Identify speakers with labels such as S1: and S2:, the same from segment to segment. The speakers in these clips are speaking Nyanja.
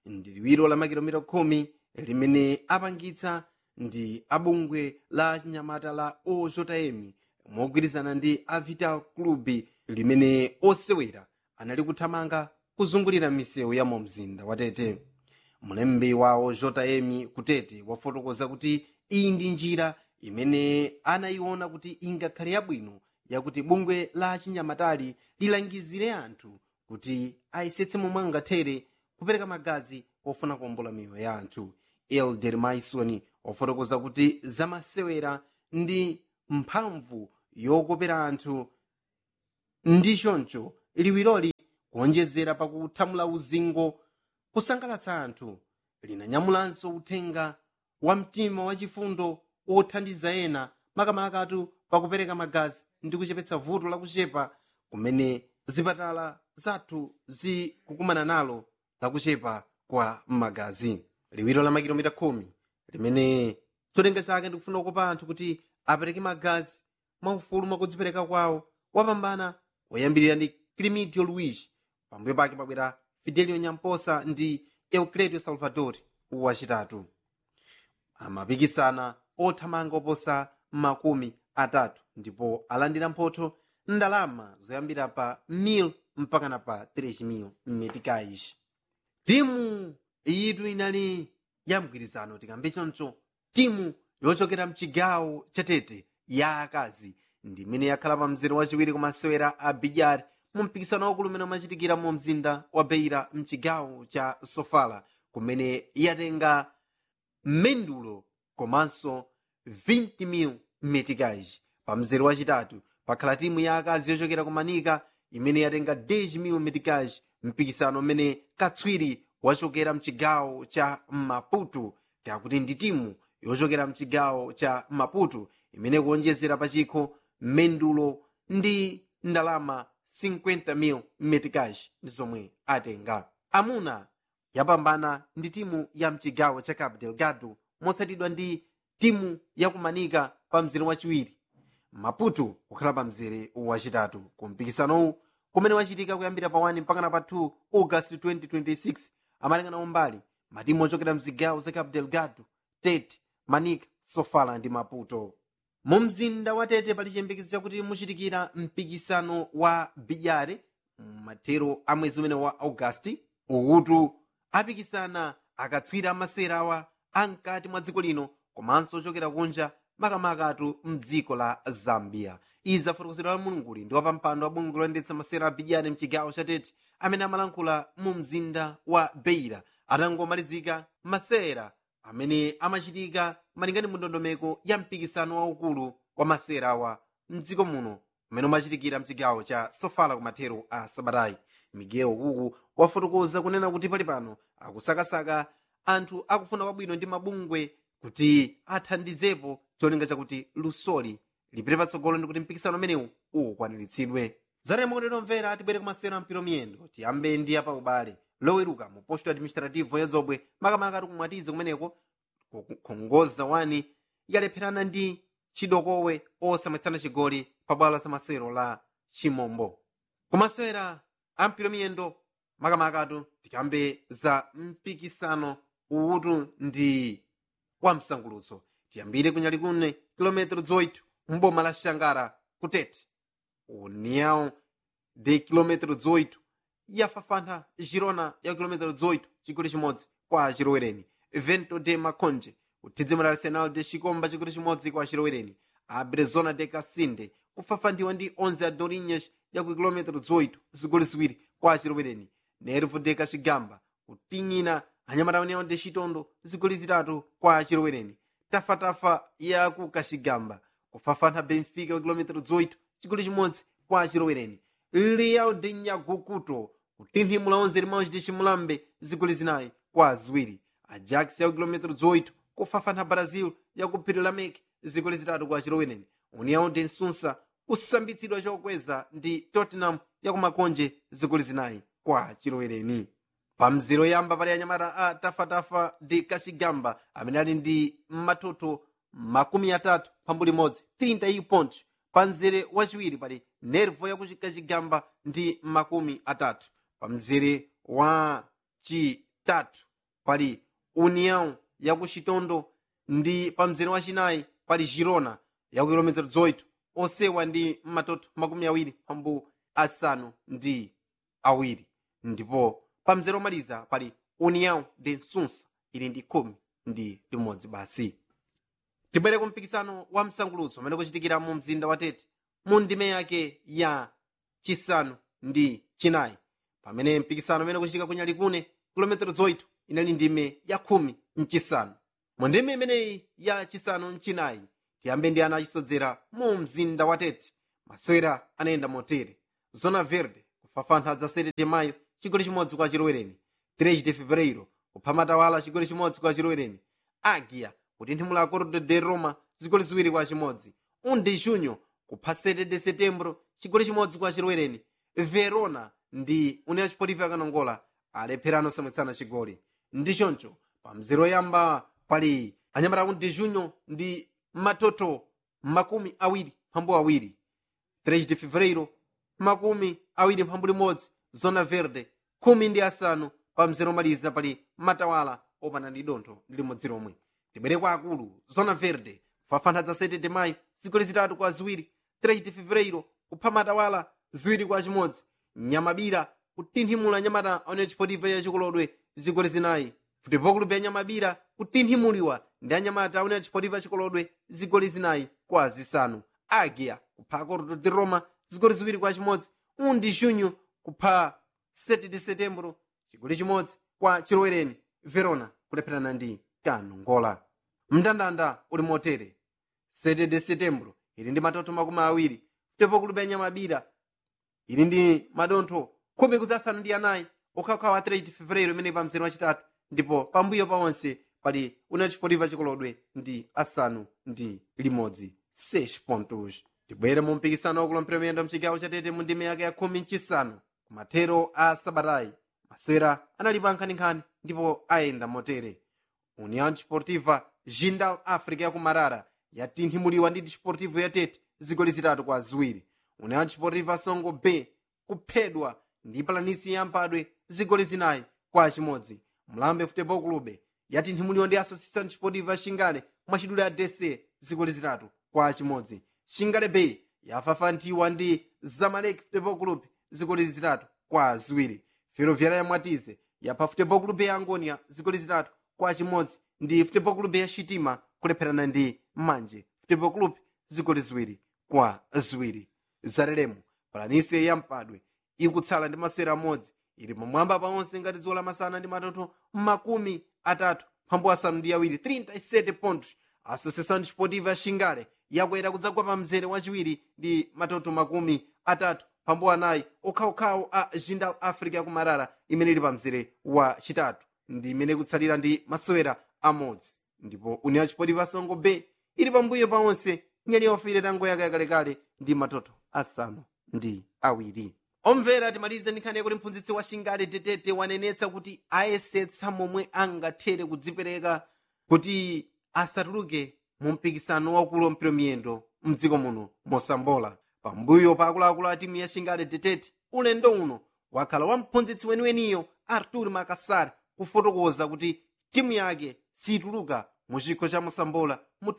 S1: ndi liwiro la makilomita khumi limene apangitsa ndi abungwe la chinyamata la ojm mogwirizana ndi a vital club limene osewera anali kuthamanga kuzungulira misewu ya mu mzinda wa tete mlembi wa ojm kutete wafotokoza kuti iyi ndi njira imene anayiona kuti ingakhale yabwino yakuti bungwe la chinyamatali lilangizire anthu kuti ayesetse momwe angathere kupereka magazi ofuna kuwombola miyoyo ya anthu elder maison wafotokoza kuti zamasewera ndi mphamvu yokopera anthu ndi choncho liwiroli kuonjezera pakuthamula uzingo kusangalatsa anthu linanyamulanso uthenga wa mtima wachifundo othandiza ena makamakatu pakupereka magazi ndi kuchepetsa vuto lakuchepa kumene zipatala zathu zikukumana nalo lakuchepa kwa magazi liwiro la makilomita khumi limene cholinga chake ndikufuna kukopa anthu kuti apereke magazi mwaufulu mwakudzipereka kwawo wapambana woyambirira ndi climidio luigi pambuyo pake pabwera fidelio nyamposa ndi eucledio salvador wachitatu amapikisana othamanga oposa makumi atatu ndipo alandira mphotho ndalama zoyambira pa 1000 mpakana pa 3000 meticais timu iyitu inali ya mgwirizano tikambe choncho timu yochokera mchigawo chatete ya akazi ndi imene yakhala pa mzere wachiwiri kumasewera a bidyari mu mpikisano waukulu umene umachitikira mu mzinda wa beira mchigawo cha sofala kumene yatenga mendulo komanso 20,000 meticais pa mzere wachitatu pakhala timu ya akazi yochokera ku manika imene yatenga 10,000 meticais mpikisano umene katswiri wachokera mchigawo cha maputo kakuti ndi timu yochokera mchigawo cha maputo imene kuonjezera pachikho mendulo ndi ndalama 50,000 meticais ndi zomwe atenga amuna yapambana ndi timu ya mchigawo cha cabo delgado motsatidwa ndi timu yakumanika pa mzere wachiwiri maputo kukhala pa mzere wachitatu ku mpikisanowu kumene wachitika kuyambira pa 1 mpakana pa 2 august 2026 amalingana umbali matimu ochokera mzigawo za cabo delgado tete manika sofala ndi maputo mu mzinda wa tete pali chiyembekezo chakuti muchitikira mpikisano wa bidyare mathero a mwezi umene wa augasti ukutu apikisana akatswiri amasewera awa amkati mwa dziko lino komanso ochokera kunja makamakatu mdziko la zambia izi zafotokozedwa la mulunguli ndi wapampando wa bungwe loyendetsa masewera a bidyare mchigawo cha tete amene amalankhula mu mzinda wa beira atangomalizika masewera amene amachitika malingana mu ndondomeko ya mpikisano waukulu wa masewera awa mdziko muno umene umachitikira mchigawo cha sofala kumathero a sabatayi miguel kuku wafotokoza kunena kuti pali pano akusakasaka anthu akufuna kwabwino ndi mabungwe kuti athandizepo cholinga chakuti lusoli lipite patsogolo ndi kuti mpikisano umenewu ukwaniritsidwe zatemokotero mvera atibwere kumasewera mpiro miyendo tiyambe ndi apa ubale loweruka mu posto administrativo yazobwe makamaka tikumwatize kumeneko kukhongoza wani yalepherana ndi chidokowe osamwetsana chigoli pa bwalo la zamasewero la chimombo kumasewera a mpiro miyendo makamakatu tikambe za mpikisano uwutu ndi wa msangulutso tiyambire kunyali kune kilometero 8 mboma la xangara kutete união de kilometero 18 yafafantha girona ya kilometero 18 chigoli chimodzi kwa chilowereni vento de maconje uthidzimo la arsenal de chikomba chigoli chimodzi kwa chilowereni a brezona de casinde kufafandiwa ndi 11 a dorinhas ya ku kilometero 18 zigoli ziwiri kwa chilowereni nervo de kachigamba kuting'ina anyamata união de chitondo zigoli zitatu kwa chilowereni tafatafa ya ku kachigamba kufafantha benfica ku kilometero 18 chigoli chimodzi kwa chilowereni leal de nyagukuto kutinthimula 11 limawuci de chimulambe zigoli zinayi kwa ziwiri ajax ya ku kilometero 18 kufafantha brazil ya ku phiri la mek zigoli zitatu kwa chilowereni união de nsunsa kusambitsidwa chokweza ndi tottenham ya ku makonje zigoli zinayi kwa chilowereni pa mzero yamba pali anyamata a tafatafa de kachigamba amene ali ndi matoto makumi atatu pambuli imodzi 30 pontos pa mzere wachiwiri pali nervo yakuchikachigamba ndi makumi atatu pa mzere wa chitatu pali união ya ku chitondo ndi pa mzere wachinayi pali girona ya ku kilomita 18 osewa ndi matoto makumi awiri pambu asanu ndi awiri ndipo pa mzere omaliza pali união de nsunsa ili ndi khumi ndi limodzi basi tibwere ku mpikisano wa msangulutso umene kuchitikira mu mzinda wa tete mu ndime yake ya chisanu ndi chinayi pamene mpikisano umene kuchitika ku nyalikune kilometero zoyito inali ndime ya khumi mchisanu mu ndime imeneyi ya chisanu mchinayi tiyambe ndi ana achisodzera mu mzinda wa tete masewera anayenda motere zona verde kufafantha dza 7 de mayo chigoli chimodzi kwa chilowereni 3 de fevereiro kupha matawala chigoli chimodzi kwa chilowereni agia kutinthimula acordo de roma zigoli ziwiri kwa chimodzi 1 de junho kupha 7 de setembro chigoli chimodzi kwa chilowereni verona ndi união chipotivo yakanongola alepherano samwetsana chigoli ndi choncho pa mzere woyamba pali anyamata aku de junho ndi matoto makumi awiri mphambu awiri 3 de fevereiro makumi awiri mphambu limodzi zona verde khumi ndi asanu pa mzere omaliza pali matawala opanda ndi dontho ndi limodzi lomwe tibwere kwa akulu zona verde fafantha dza 7 de mayo zigoli zitatu kwa ziwiri 3 de fevereiro kupha matawala ziwiri kwa chimodzi nyamabira kutinthimula nyamata aone chipotivo ya chikolodwe zigoli zinayi futebol club ya nyamabira kutinthimuliwa ndi anyamata aone chipotivo chikolodwe zigoli zinayi kwa zisanu agia kupha acordo de roma zigoli ziwiri kwa chimodzi undi junho kupha 7 de setembro chigoli chimodzi kwa chilowereni verona kulepherana ndi kanongola mndandanda uli motere 7 de setembro ili ndi matoto makumi awiri futebol club ya nyamabira ili ndi madontho khumi kudzasanu ndi anayi okhaokhawa 3 fevereiro imene pa mzere wachitatu ndipo pambuyo paonse pali una chipotiva chikolodwe ndi asanu ndi limodzi 6 pontos tibwere mu mpikisano wakulompera miyendo mchigawo chatete mu ndime yake ya khumi mchisanu kumathero a sabatayi masewera anali pa nkhaninkhani ndipo ayenda motere união desportiva jindal africa ya kumarara yatinthimuliwa ndi desportivo ya tete zigoli zitatu kwa ziwiri união desportiva songo b kuphedwa ndi palanisi yampadwe zigoli zinayi kwa chimodzi mlambe futebol clube yatinthimuliwa ndi associação desportiva xingale mwachidule ya dc zigoli zitatu kwa chimodzi xingale bay yafafantiwa ndi zamalek futebol club zigoli zitatu kwa ziwiri ferroviária ya mwatize yapha futebol club ya angonia zigoli zitatu kwa chimodzi ndi futebol club ya xitima kulepherana ndi manje futebol club zigoli ziwiri kwa ziwiri zalelemo palanisi yampadwe ikutsala ndi masewera amodzi ili pamwamba paonse ngati dzuwa lamasana ndi matoto makumi atatu mphambu asanu ndi awiri 37 pontos associação desportiva xingale yakwera kudzagwa pa mzere wachiwiri ndi matoto makumi atatu mphambu anayi okhaokhawo a jindal africa yakumarara imene ili pa mzere wa chitatu ndi imene ikutsalira ndi masewera amodzi ndipo união desportiva songo b ili pambuyo paonse nyali yofire tango yake yakalekale ndi matoto asanu ndi awiri omvera timalize ndi nkhani yakuti mphunzitsi wa xingale tetete wanenetsa kuti ayesetsa momwe angathere kudzipereka kuti asatuluke mu mpikisano wakulompera miyendo mdziko muno mosambola pambuyo pa akuluakulu a timu ya xingale tetete ulendo uno wakhala wa mphunzitsi weniweniyo artur makasar kufotokoza kuti timu yake situluka mu chikho cha mosambola mu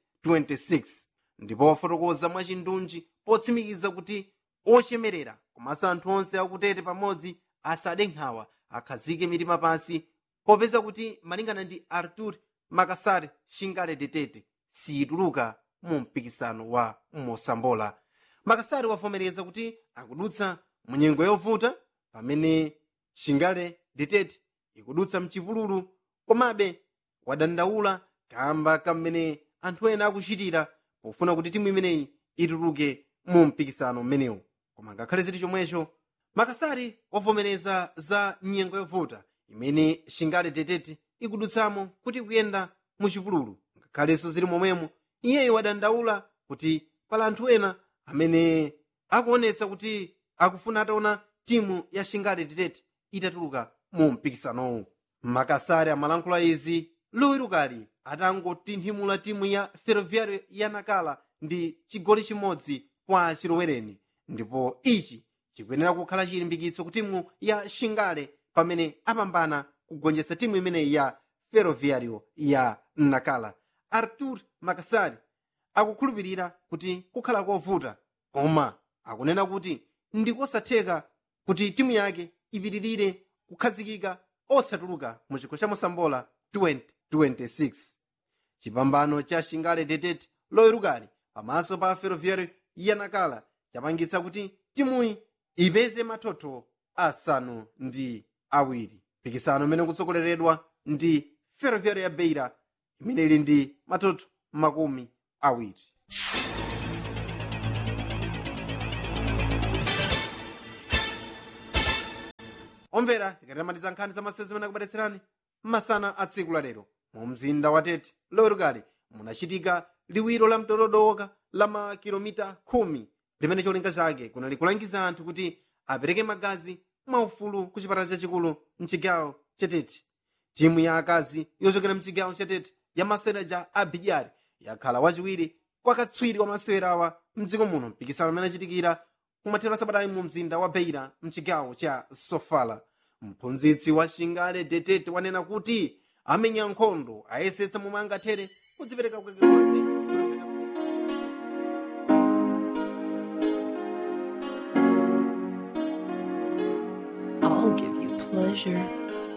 S1: 2026 ndipo wafotokoza mwachindunji potsimikiza kuti ochemerera komanso anthu onse akutete pamodzi asade nkhawa akhazike mitima pansi popeza kuti malingana ndi artur makasar xingale tetete situluka mu mpikisano wa mosambola makasari wavomereza kuti akudutsa munyengo yovuta pamene xingale tetete ikudutsa mchipululu komabe wadandaula kamba kamene anthu ena akuchitira pofuna kuti timu imeneyi ituluke mu mpikisano mmenewu koma ngakhale ziti chomwecho makasari wavomereza za nyengo yovuta imene xingale tetete ikudutsamo kuti kuyenda muchipululu ngakhalenso zili momwemo iyeyo wadandaula kuti pala anthu ena amene akuonetsa kuti akufuna ataona timu ya xingale tetete itatuluka mu mpikisanowu makasari amalankhula izi luwirukali atangotinthimula timu ya ferroviário ya nakala ndi chigoli chimodzi kwa chilowereni ndipo ichi chikuyenera kukhala chilimbikitso ku timu ya xingale pamene apambana kugonjetsa timu imeneyi ya ferroviario ya nakala artur makasari akukhulupirira kuti kukhala kovuta koma akunena kuti ndikosatheka kuti timu yake ipitirire kukhazikika osatuluka mu chikho cha mosambola 2026 chipambano cha shingale detete loyerukali pamaso pa ferroviario ya nakala chapangitsa kuti timuyi ipeze mathotho asanu ndi awiri mpikisano imene kutsogoleredwa ndi ferroviario ya beira imene ili ndi mathotho makumi awiri omvera tikatamatiza nkhani za masewero zimene akubadetserani masana a tsiku la lero mu mzinda wa tete loyerukali munachitika liwiro la mtododoka la makilomita khumi limene cholinga chake kunali kulangiza anthu kuti apereke magazi mwaufulu ku chipatala chachikulu mchigawo chatete timu ya akazi yochokera mchigawo chatete ya maseraja a bidyari yakhala wachiwiri kwa katswiri wa masewera awa mdziko muno mpikisano umene achitikira kumathero asabatayi mu mzinda wa beira mchigawo cha sofala mphunzitsi wa shingale detete wanena kuti amenya nkhondo ayesetsa momwe angathere kudzipereka kwake konse
S2: I'll give you pleasure.